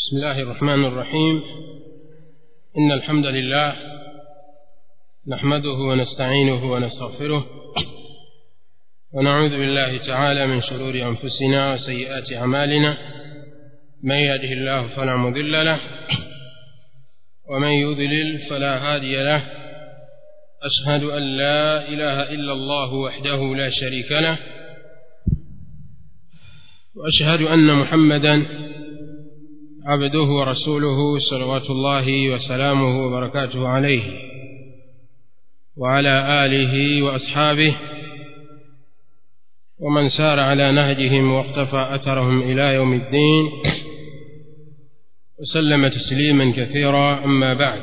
بسم الله الرحمن الرحيم إن الحمد لله نحمده ونستعينه ونستغفره ونعوذ بالله تعالى من شرور أنفسنا وسيئات أعمالنا من يهده الله فلا مضل له ومن يضلل فلا هادي له أشهد أن لا إله إلا الله وحده لا شريك له وأشهد أن محمدا عبده ورسوله صلوات الله وسلامه وبركاته عليه وعلى آله وأصحابه ومن سار على نهجهم واقتفى أثرهم إلى يوم الدين وسلم تسليما كثيرا أما بعد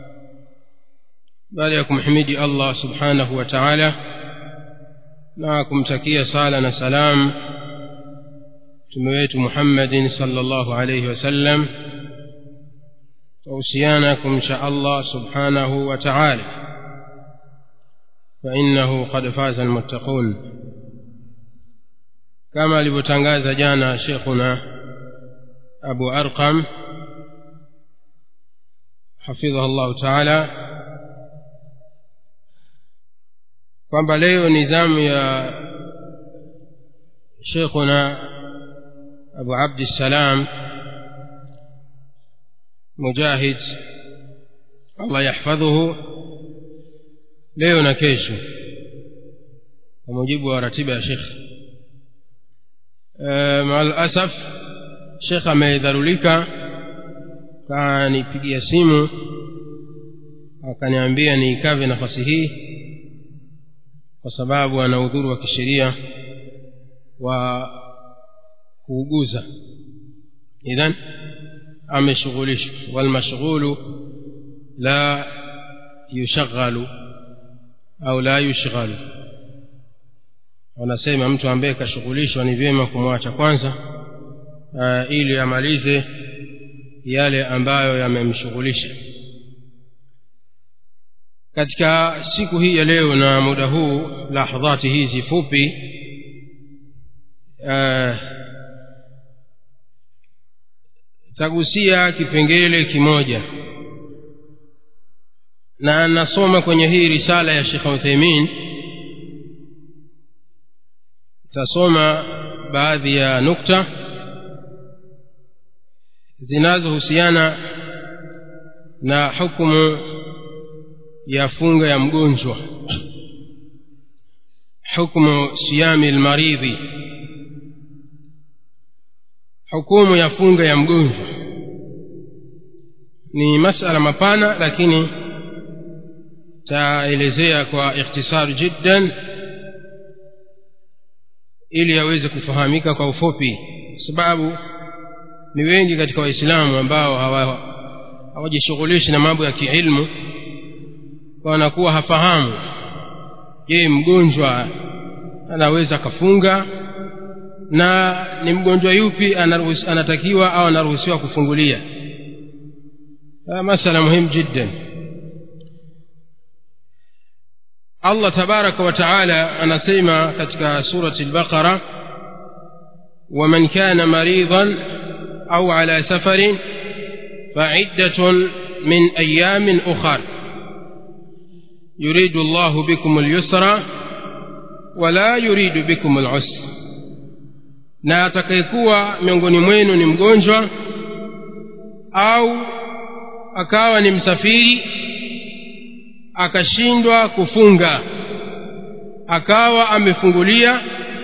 بعدكم حميدي الله سبحانه وتعالى معكم تكية صالنا سلام mtume wetu muhammadin salllahu alaihi wasallam twahusiana kumcha allah subhanahu wa taala fainahu qad faza almuttaqun kama alivyotangaza jana shekhuna abu arqam hafidhahu llahu taala kwamba leo ni zamu ya shekhuna أبو عبد السلام مجاهد الله يحفظه leo na kesho kwa mujibu wa ratiba ya shekh maalasaf shekh amedharulika kanipigia simu akaniambia niikave nafasi hii kwa sababu ana udhuru wa kisheria wa kuuguza idhan ameshughulishwa walmashghulu la yushaghalu au la yushghalu wanasema mtu ambaye kashughulishwa ni vyema kumwacha kwanza uh, ili amalize yale ambayo yamemshughulisha katika siku hii ya leo na muda huu lahdhati hizi fupi uh, tagusia kipengele kimoja na nasoma kwenye hii risala ya shekh utheimin tasoma baadhi ya nukta zinazohusiana na hukumu ya funga ya mgonjwa hukmu siyami lmaridhi hukumu ya funga ya mgonjwa ni masala mapana lakini taelezea kwa ikhtisar jiddan ili aweze kufahamika kwa ufupi kwa sababu ni wengi katika waislamu ambao hawajishughulishi na mambo ya kiilmu wanakuwa hafahamu je mgonjwa anaweza akafunga na ni mgonjwa yupi anatakiwa au anaruhusiwa kufungulia masala muhimu jiddan allah tabaraka wa taala anasema katika surati lbaqara waman kana maridan au ala safarin faiddatun min ayamin ukhar yuridu llahu bikum lyusra wala yuridu bikum lusra na atakayekuwa miongoni mwenu ni mgonjwa au akawa ni msafiri akashindwa kufunga akawa amefungulia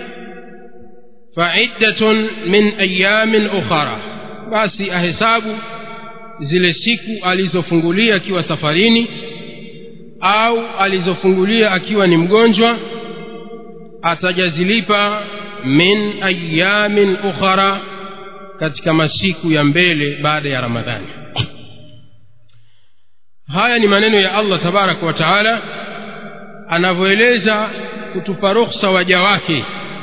faiddatun min ayamin ukhara basi ahesabu zile siku alizofungulia akiwa safarini au alizofungulia akiwa ni mgonjwa atajazilipa min ayamin ukhara katika masiku ya mbele baada ya ramadhani haya ni maneno ya allah tabaraka wa taala anavyoeleza kutupa rukhsa waja wake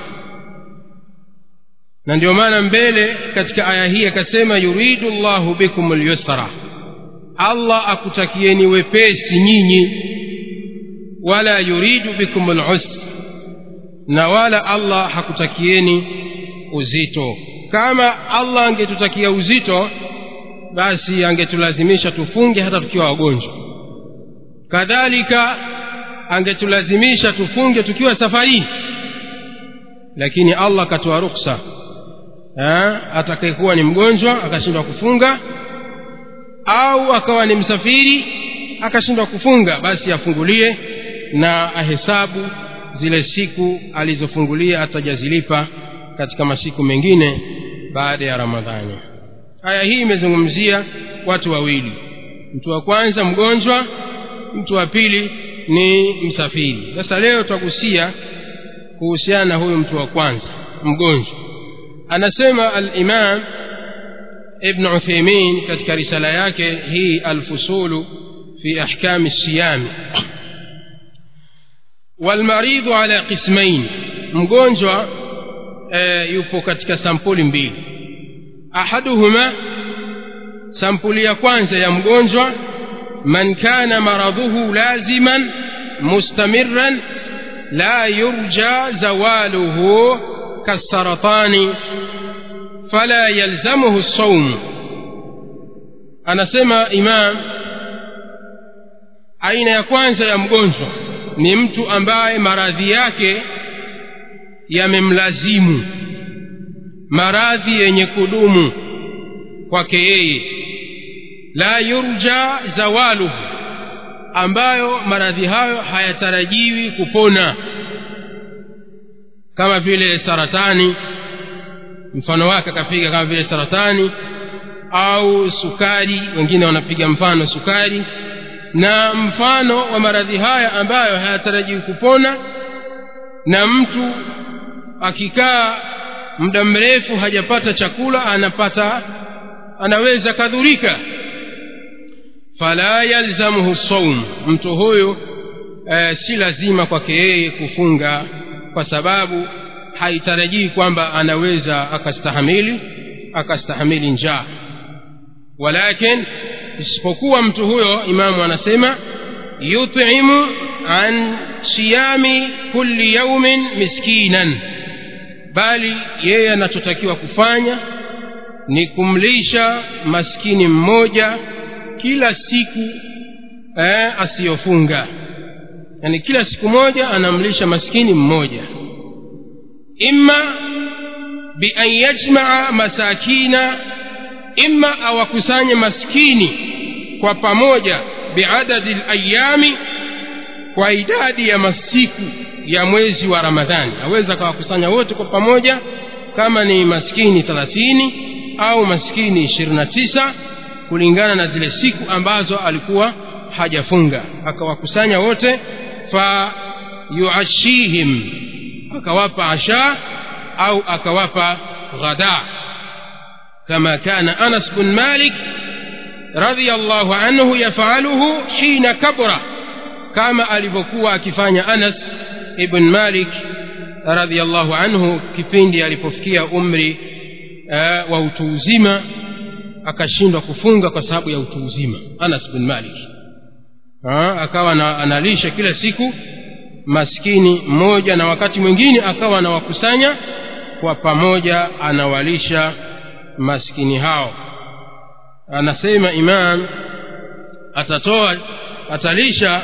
na ndio maana mbele katika aya hii akasema yuridu llahu bikum lyusra allah akutakieni wepesi nyinyi wala yuridu bikum lusra na wala allah hakutakieni uzito kama allah angetutakia uzito basi angetulazimisha tufunge hata tukiwa wagonjwa kadhalika angetulazimisha tufunge tukiwa safarini lakini allah akatoa ruksa atakayekuwa ni mgonjwa akashindwa kufunga au akawa ni msafiri akashindwa kufunga basi afungulie na ahesabu zile siku alizofungulia atajazilipa katika masiku mengine baada ya ramadhani aya hii imezungumzia watu wawili mtu wa kwanza mgonjwa mtu wa pili ni msafiri sasa leo tutagusia kuhusiana na huyu mtu wa kwanza mgonjwa anasema alimam ibn utheimin katika risala yake hii alfusulu fi ahkami siyami walmaridhu ala qismain mgonjwa e, yupo katika sampuli mbili ahaduhuma sampuli ya kwanza ya mgonjwa man kana maradhuhu laziman mustamiran la yurja zawaluhu kasaratani fala yalzamuhu lsaum anasema imam aina ya kwanza ya mgonjwa ni mtu ambaye maradhi yake yamemlazimu maradhi yenye kudumu kwake yeye la yurja zawaluhu ambayo maradhi hayo hayatarajiwi kupona kama vile saratani mfano wake akapiga kama vile saratani au sukari wengine wanapiga mfano sukari na mfano wa maradhi haya ambayo hayatarajiwi kupona na mtu akikaa muda mrefu hajapata chakula anapata anaweza kadhurika fala yalzamuhu saum mtu huyu e, si lazima kwake yeye kufunga kwa sababu haitarajii kwamba anaweza akastahamili akastahamili njaa walakin isipokuwa mtu huyo imamu anasema yutimu an siyami kulli yaumin miskinan bali yeye anachotakiwa kufanya ni kumlisha maskini mmoja kila siku eh, asiyofunga yani kila siku moja anamlisha maskini mmoja imma bian yajmaa masakina imma awakusanye maskini kwa pamoja biadadi layami kwa idadi ya masiku ya mwezi wa ramadhani aweza akawakusanya wote kwa pamoja kama ni maskini thelathini au maskini ishirini na tisa kulingana na zile siku ambazo alikuwa hajafunga akawakusanya wote fa yuashihim akawapa asha au akawapa ghada kama kana anas bin malik رضي الله عنه يفعله حين كبر كما alivyokuwa akifanya Anas ibn Malik radhiyallahu anhu kipindi alipofikia umri uh, wa utu uzima akashindwa kufunga kwa sababu ya utu uzima Anas bin Malik ha, akawa na, analisha kila siku maskini mmoja na wakati mwingine akawa anawakusanya kwa pamoja anawalisha maskini hao anasema imam atatoa atalisha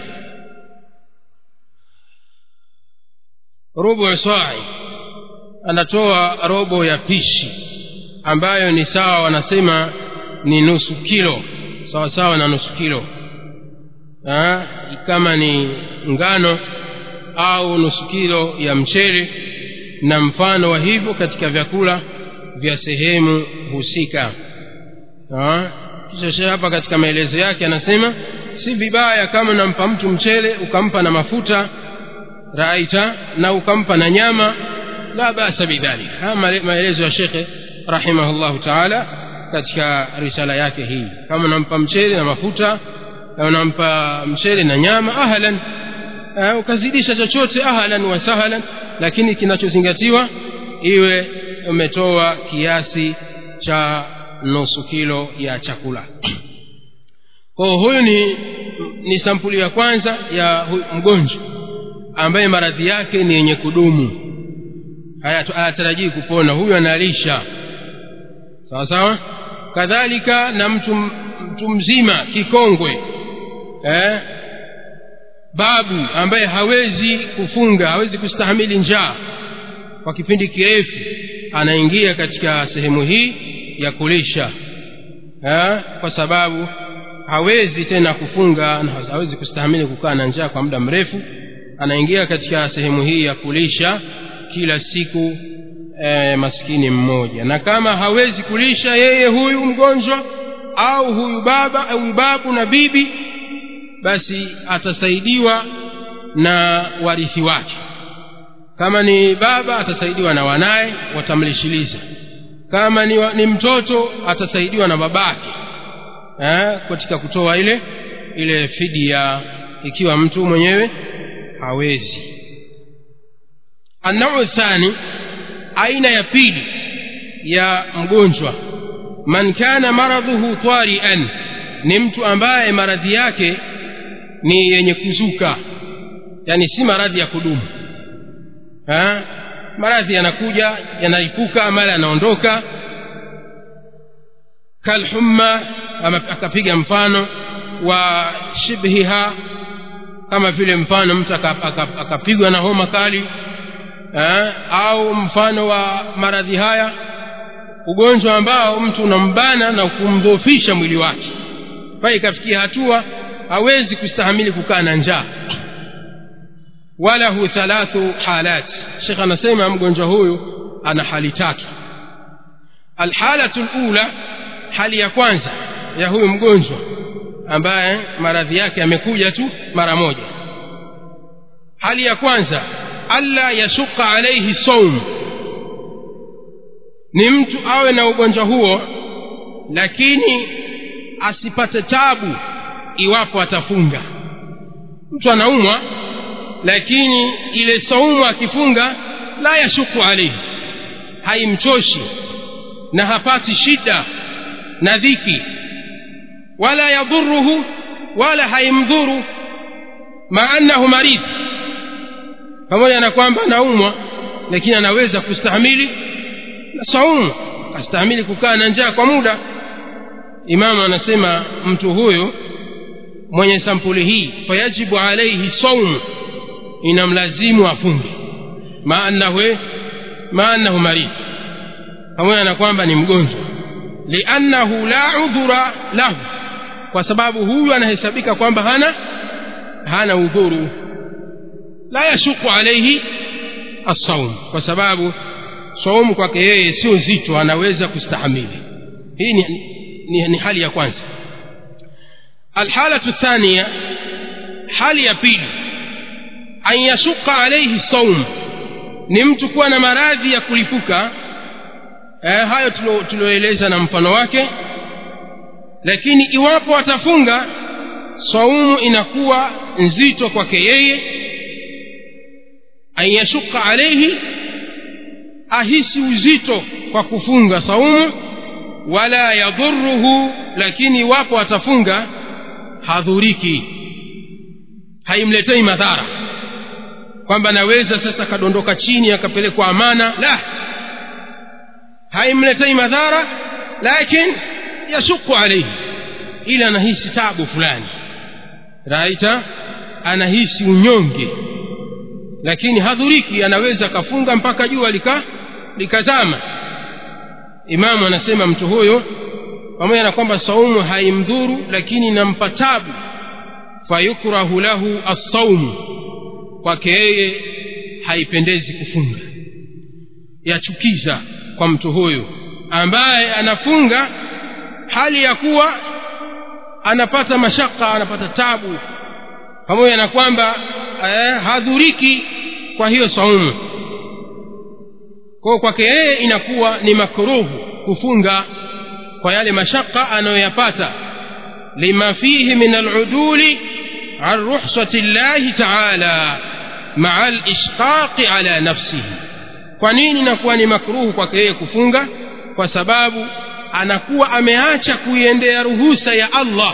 robo ya sai anatoa robo ya pishi ambayo ni sawa wanasema ni nusu kilo sawa sawa na nusu kilo ha? kama ni ngano au nusu kilo ya mchele na mfano wa hivyo katika vyakula vya sehemu husika kisha shehe hapa katika maelezo yake anasema si vibaya kama unampa mtu mchele ukampa na mafuta raita na ukampa na nyama la basa bidhalik haya maelezo ya shekhe rahimahullahu taala katika risala yake hii kama unampa mchele na mafuta na unampa mchele na nyama ahlan uh, ukazidisha chochote ahlan wa sahlan lakini kinachozingatiwa iwe umetoa kiasi cha nusu kilo ya chakula kwa huyu ni ni sampuli ya kwanza ya mgonjwa ambaye maradhi yake ni yenye kudumu hayatarajii kupona huyu analisha sawa sawa kadhalika na mtu, mtu mzima kikongwe eh? babu ambaye hawezi kufunga hawezi kustahamili njaa kwa kipindi kirefu anaingia katika sehemu hii ya kulisha eh? kwa sababu hawezi tena kufunga na hawezi kustahamili kukaa na njaa kwa muda mrefu anaingia katika sehemu hii ya kulisha kila siku e, maskini mmoja na kama hawezi kulisha yeye huyu mgonjwa au huyu baba au babu na bibi basi atasaidiwa na warithi wake kama ni baba atasaidiwa na wanaye watamlishiliza kama ni, wa, ni mtoto atasaidiwa na babake eh, katika kutoa ile ile fidia ikiwa mtu mwenyewe hawezi annau thani aina ya pili ya mgonjwa man kana maradhuhu tarian ni mtu ambaye maradhi yake ni yenye kuzuka yani si maradhi ya kudumu ha? maradhi yanakuja yanaipuka mara yanaondoka kalhumma akapiga mfano wa shibhiha kama vile mfano mtu akapigwa na homa kali ha? au mfano wa maradhi haya ugonjwa ambao mtu unambana na kumdhoofisha mwili wake mpaka ikafikia hatua hawezi kustahamili kukaa na njaa walahu thalathu halat shekh anasema mgonjwa huyu ana hali tatu alhalatu lula hali ya kwanza ya huyu mgonjwa ambaye maradhi yake yamekuja tu mara moja hali ya kwanza alla yashuka alaihi saum ni mtu awe na ugonjwa huo lakini asipate tabu iwapo atafunga mtu anaumwa lakini ile saumu akifunga la yashuku alaihi haimchoshi na hapati shida na dhiki wala yadhuruhu wala haimdhuru maanahu maridhi pamoja na kwamba anaumwa lakini anaweza kustahamili na saumu astahimili kukaa na njaa kwa muda imamu anasema mtu huyo mwenye sampuli hii fayajibu alaihi saumu inamlazimu afunge maanahu maanahu maridhi pamoja na kwamba ni mgonjwa liannahu la udhura lahu kwa sababu huyu anahesabika kwamba hana hana udhuru la yashuku alaihi assaum kwa sababu saumu kwake yeye sio zito anaweza kustahamili hii ni, ni, ni hali ya kwanza alhalatu thania hali ya pili an yashuka alaihi saum ni mtu kuwa na maradhi ya kulipuka eh, hayo tulioeleza na mfano wake lakini iwapo atafunga saumu inakuwa nzito kwake yeye an yashuka alaihi ahisi uzito kwa kufunga saumu wala yadhuruhu lakini iwapo atafunga hadhuriki haimletei madhara kwamba naweza sasa akadondoka chini akapelekwa amana la haimletei madhara lakin yashuku alaihi ili anahisi tabu fulani raita anahisi unyonge lakini hadhuriki anaweza akafunga mpaka jua lika likazama imamu anasema mtu huyo pamoja na kwamba saumu haimdhuru lakini inampa tabu fayukrahu lahu assaumu kwake yeye haipendezi kufunga yachukiza kwa mtu huyu ambaye anafunga hali ya kuwa anapata mashaka anapata tabu pamoja na kwamba eh, hadhuriki kwa hiyo saumu kwao kwake yeye inakuwa ni makruhu kufunga kwa yale mashaka anayoyapata lima fihi min aluduli an ruhsati llahi taala maa alishqaqi ala nafsihi kwa nini inakuwa ni makruhu kwake yeye kufunga kwa sababu anakuwa ameacha kuiendea ruhusa ya allah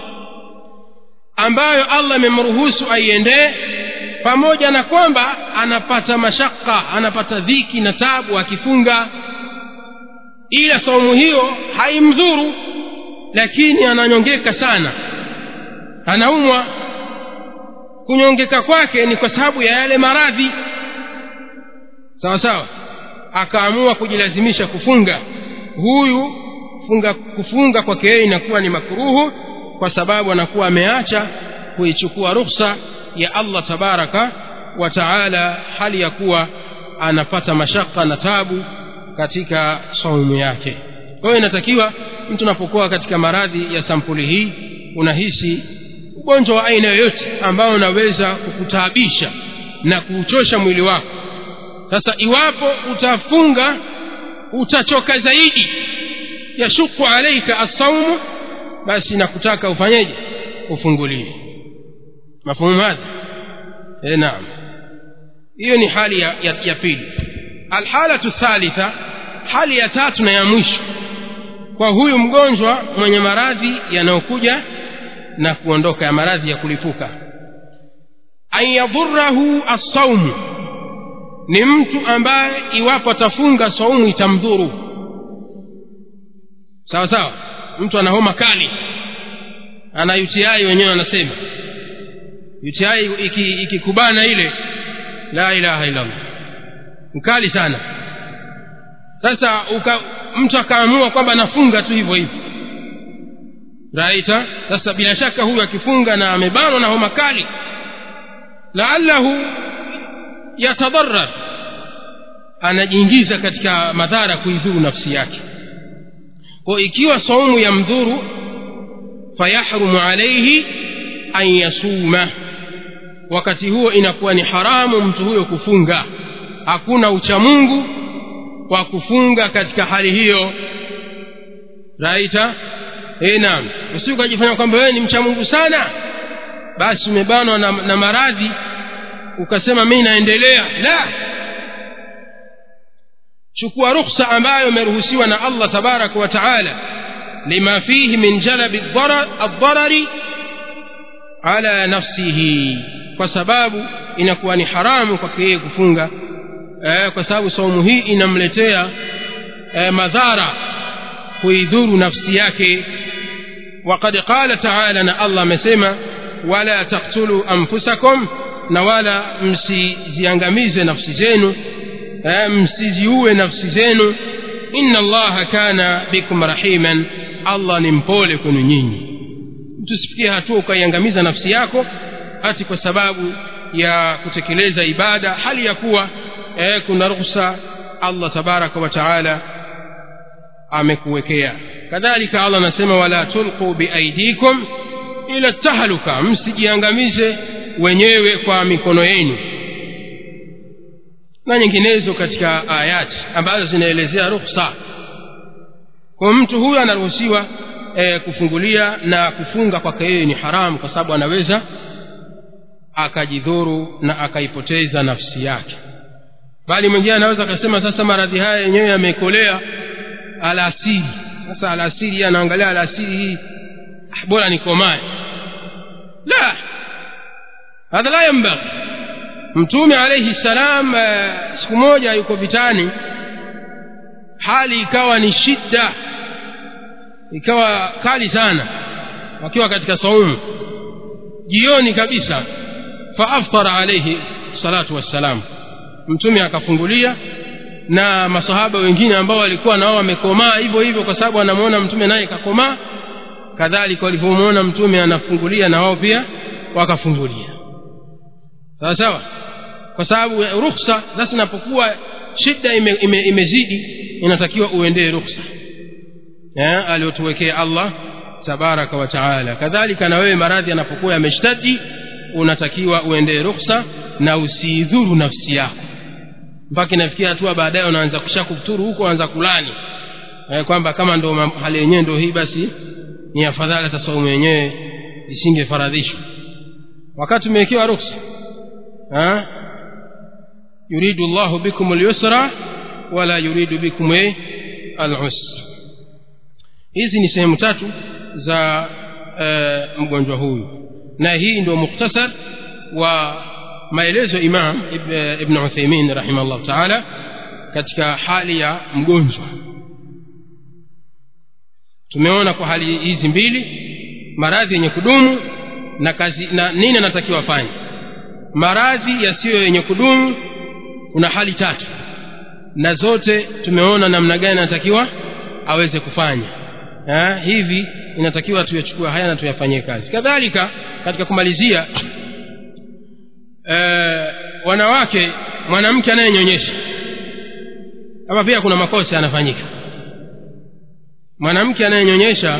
ambayo allah amemruhusu aiendee pamoja na kwamba anapata mashaka anapata dhiki na tabu akifunga ila saumu hiyo haimdhuru lakini ananyongeka sana anaumwa kunyongeka kwake ni kwa sababu ya yale maradhi sawa sawa akaamua kujilazimisha kufunga huyu funga kufunga kwake yeye inakuwa ni makuruhu kwa sababu anakuwa ameacha kuichukua rukhsa ya allah tabaraka wa taala hali ya kuwa anapata mashaka na tabu katika saumu yake kwa hiyo inatakiwa mtu unapokuwa katika maradhi ya sampuli hii unahisi ugonjwa wa aina yoyote ambao unaweza kukutaabisha na kuuchosha mwili wako sasa iwapo utafunga utachoka zaidi yashuku alaika assaumu basi nakutaka ufanyeje ufunguliwe mafuhumu hadha e, naam hiyo ni hali ya, ya, ya pili alhalatu thalitha hali ya tatu na ya mwisho kwa huyu mgonjwa mwenye maradhi yanayokuja na kuondoka ya maradhi ya kulipuka an yadhurahu assaumu ni mtu ambaye iwapo atafunga saumu itamdhuru sawa sawa mtu ana homa kali ana UTI wenyewe anasema UTI ikikubana iki ile la ilaha illa Allah mkali sana sasa uka, mtu akaamua kwamba anafunga tu hivyo hivyo raita sasa bila shaka huyu akifunga na amebanwa na homa kali laallahu yatadharar anajiingiza katika madhara kuidhuru nafsi yake kwa ikiwa saumu ya mdhuru fayahrumu alaihi an yasuma wakati huo inakuwa ni haramu mtu huyo kufunga hakuna uchamungu wa kufunga katika hali hiyo raita e naam usi ukajifanya kwamba wewe ni mcha mungu sana basi umebanwa na, na maradhi ukasema mi naendelea la chukua rukhsa ambayo imeruhusiwa na allah tabaraka wa taala lima fihi min jalabi aldharari ala nafsihi kwa sababu inakuwa ni haramu kwake yeye kufunga eh, kwa sababu saumu hii inamletea eh, madhara kuidhuru nafsi yake وقد قال تعالى na allah amesema wala taktulu anfusakum na wala msiziangamize nafsi zenu eh, msiziue nafsi zenu inna allaha kana bikum rahiman allah ni mpole kwenu nyinyi tusifikie hatua ukaiangamiza nafsi yako hati kwa sababu ya kutekeleza ibada hali ya kuwa eh, kuna ruhusa allah tabaraka wa taala amekuwekea kadhalika allah anasema wala tulqu biaidikum ila tahluka msijiangamize wenyewe kwa mikono yenu na nyinginezo katika ayati ambazo zinaelezea rukhsa kwa mtu huyo anaruhusiwa e, kufungulia na kufunga kwake yeye ni haramu kwa sababu anaweza akajidhuru na akaipoteza nafsi yake bali mwingine anaweza akasema sasa maradhi haya yenyewe yamekolea alasiri sasa alasiri anaangalia alasiri hii bora nikomae la hadha la yambaghi mtume alaihi salam uh, siku moja yuko vitani hali ikawa ni shida ikawa kali sana wakiwa katika saumu jioni kabisa faaftara alaihi salatu wassalam mtume akafungulia na masahaba wengine ambao walikuwa nao wamekomaa hivyo hivyo kwa sababu anamwona mtume naye kakomaa kadhalika walivyomwona mtume anafungulia na wao pia wakafungulia sawa sawa kwa sababu rukhsa sasa inapokuwa shida ime, ime, imezidi inatakiwa uendee rukhsa aliyotuwekea allah tabaraka wa taala kadhalika na wewe maradhi yanapokuwa yameshtadi unatakiwa uendee rukhsa na usiidhuru nafsi yako mpaka inafikia hatua baadaye unaanza kusha kufuturu huko unaanza kulani eh, kwamba kama ndo hali yenyewe ndo hii basi ni afadhali hata saumu yenyewe isingefaradhishwa wakati umewekewa ruksa yuridu llahu bikum lyusra wala yuridu bikum alusra hizi ni sehemu tatu za uh, mgonjwa huyu na hii ndio mukhtasar wa maelezo imam ibn uthaimin rahimahullah taala katika hali ya mgonjwa tumeona kwa hali hizi mbili maradhi yenye kudumu na kazi na nini anatakiwa afanye maradhi yasiyo yenye kudumu kuna hali tatu na zote tumeona namna gani anatakiwa aweze kufanya ha, hivi inatakiwa tuyachukue haya na tuyafanyie kazi kadhalika katika kumalizia e, wanawake mwanamke anayenyonyesha hapa pia kuna makosa yanafanyika mwanamke anayenyonyesha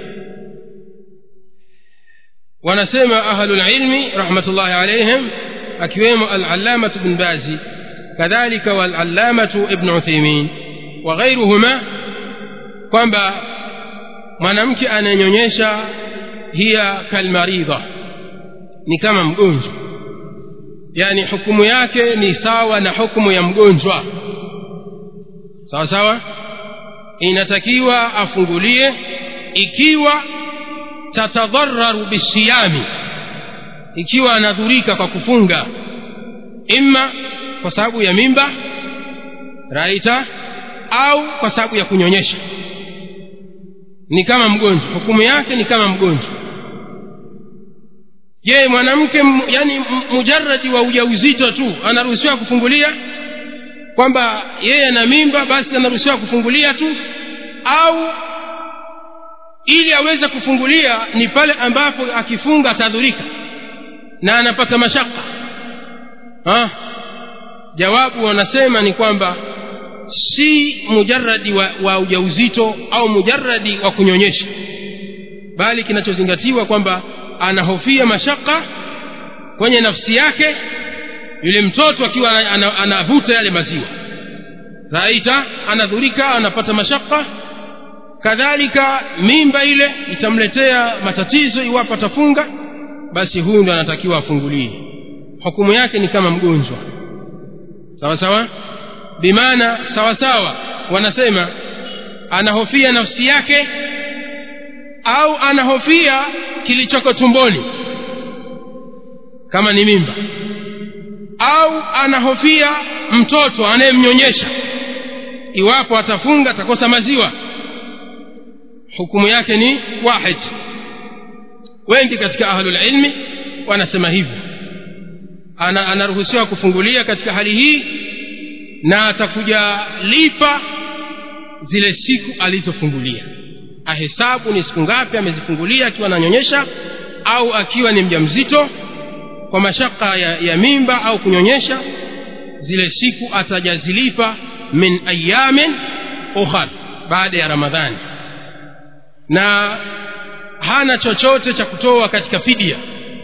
wanasema ahlulilmi rahmatullahi alaihim akiwemo alalamatu bn bazi kadhalika waalalamatu ibn utheimin wa ghairuhuma kwamba mwanamke anayenyonyesha hiya kalmaridha ni kama mgonjwa yani hukumu yake ni sawa na hukumu ya mgonjwa sawa sawa inatakiwa afungulie ikiwa tatadhararu bisiyami ikiwa anadhurika kwa kufunga imma kwa sababu ya mimba raita au kwa sababu ya kunyonyesha ni kama mgonjwa hukumu yake ni kama mgonjwa je mwanamke yani mujaradi wa ujauzito tu anaruhusiwa kufungulia kwamba yeye ana mimba basi anaruhusiwa kufungulia tu au ili aweze kufungulia ni pale ambapo akifunga atadhurika na anapata mashaka ha? jawabu wanasema ni kwamba si mujaradi wa, wa ujauzito au mujaradi wa kunyonyesha bali kinachozingatiwa kwamba anahofia mashaka kwenye nafsi yake yule mtoto akiwa anavuta ana, ana yale maziwa raita anadhurika anapata mashaka kadhalika mimba ile itamletea matatizo iwapo atafunga basi huyu ndo anatakiwa afungulie hukumu yake ni kama mgonjwa sawa sawa bimaana sawa sawa wanasema anahofia nafsi yake au anahofia kilichoko tumboni kama ni mimba au anahofia mtoto anayemnyonyesha iwapo atafunga atakosa maziwa hukumu yake ni wahid wengi katika ahlulilmi wanasema hivyo ana anaruhusiwa kufungulia katika hali hii na atakuja lipa zile siku alizofungulia ahesabu ni siku ngapi amezifungulia akiwa ananyonyesha au akiwa ni mjamzito kwa mashaka ya, ya mimba au kunyonyesha zile siku atajazilipa min ayamin ukhar baada ya ramadhani na hana chochote cha kutoa katika fidia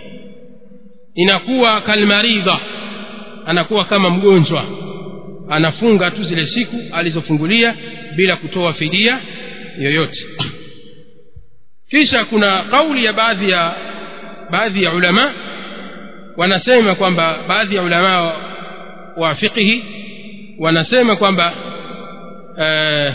inakuwa kalmaridha anakuwa kama mgonjwa anafunga tu zile siku alizofungulia bila kutoa fidia yoyote kisha kuna kauli ya baadhi ya baadhi ya ulama wanasema kwamba baadhi ya ulama wa, wa fiqhi wanasema kwamba eh,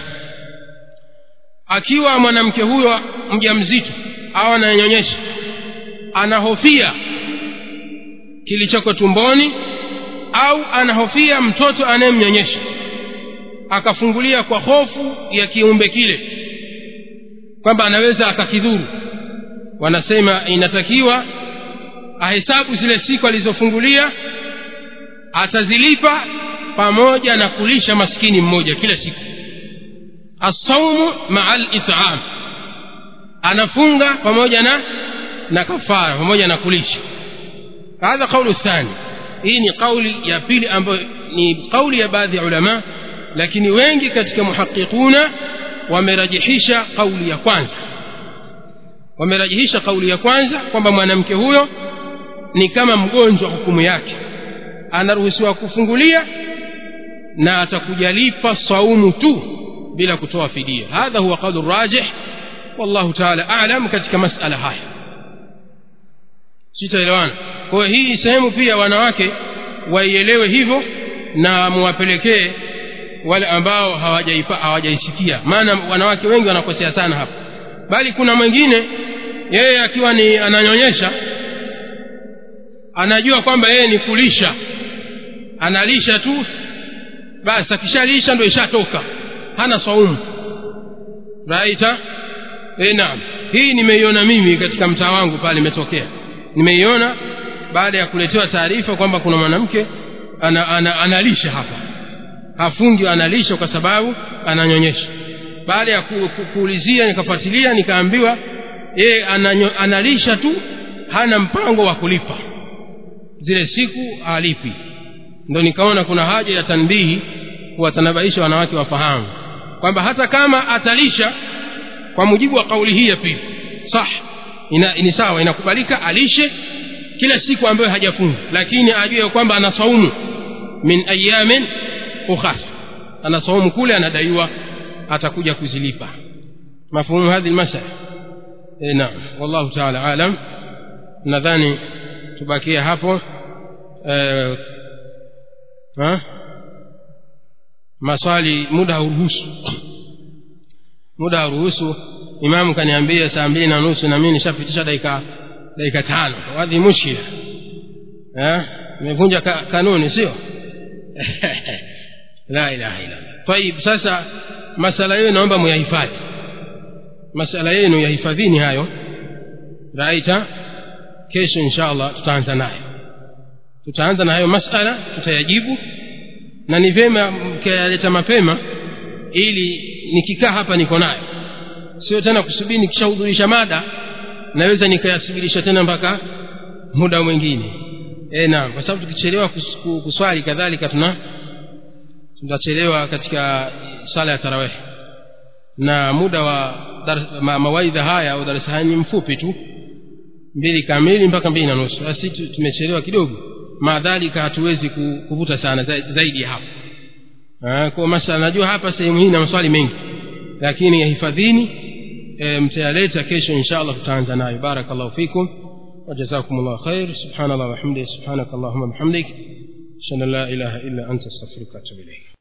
akiwa mwanamke huyo mjamzito au anayenyonyesha anahofia kilichoko tumboni au anahofia mtoto anayemnyonyesha akafungulia kwa hofu ya kiumbe kile kwamba anaweza akakidhuru wanasema inatakiwa ahesabu zile siku alizofungulia atazilipa pamoja na kulisha maskini mmoja kila siku assaumu maa litam anafunga pamoja na na kafara pamoja na kulisha hadha qaulu thani hii ni kauli ya pili ambayo ni kauli ya baadhi ya ulama lakini wengi katika muhaqiquna wamerajihisha kauli ya kwanza wamerajihisha kauli ya kwanza kwamba mwanamke huyo ni kama mgonjwa hukumu yake anaruhusiwa kufungulia na atakujalipa saumu tu bila kutoa fidia hadha huwa qaulu rajih wallahu taala alam katika masala haya sitaelewana kwa hiyo hii sehemu pia wanawake waielewe hivyo na muwapelekee wale ambao hawajaisikia maana wanawake wengi wanakosea sana hapa bali kuna mwingine yeye akiwa ni ananyonyesha anajua kwamba yeye ni kulisha analisha tu basi akishalisha ndo ishatoka hana saumu raita e, naam hii nimeiona mimi katika mtaa wangu pale imetokea nimeiona baada ya kuletewa taarifa kwamba kuna mwanamke ana, ana, analisha hapa hafungi analisha kwa sababu ananyonyesha baada ya ku, ku, kuulizia nikafuatilia nikaambiwa yeye analisha tu hana mpango wa kulipa zile siku alipi ndo nikaona kuna haja ya tanbihi kuwatanabaisha wanawake wafahamu kwamba hata kama atalisha kwa mujibu wa kauli hii ya pili sah ina, ni sawa inakubalika alishe kila siku ambayo hajafunga lakini ajue kwamba ana saumu min ayamin ukhas ana saumu kule anadaiwa atakuja kuzilipa mafhumu hadhi lmasala e, naam wallahu taala alam nadhani tubakie hapo e, ha? maswali muda hauruhusu muda hauruhusu imamu kaniambia saa mbili na nusu na mimi nishapitisha dakika dakika tano wadhi mushkila imevunja ka, kanuni sio la ilaha illa taib sasa masala yenu naomba muyahifadhi masala yenu yahifadhini hayo raita kesho insha allah tutaanza nayo tutaanza na hayo masala tutayajibu na ni vyema mkayaleta mapema ili nikikaa hapa niko nayo sio tena kusubiri nikishahudhurisha mada naweza nikayasubirisha tena mpaka muda mwingine e, naam kwa sababu tukichelewa kus, kuswali kadhalika tuna tutachelewa katika sala ya tarawih na muda wa dar, ma, mawaidha haya au darasa haya ni mfupi tu mbili kamili mpaka mbili na nusu basi tumechelewa kidogo maadhalika hatuwezi kuvuta sana zaidi ya hapo kwa masala najua hapa sehemu hii na maswali mengi lakini yahifadhini e, mtayaleta kesho insha allah tutaanza nayo barakallahu fikum وجزاكم الله خير سبحان الله وحمده سبحانك اللهم وبحمدك أشهد أن لا إله إلا أنت أستغفرك وأتوب إليك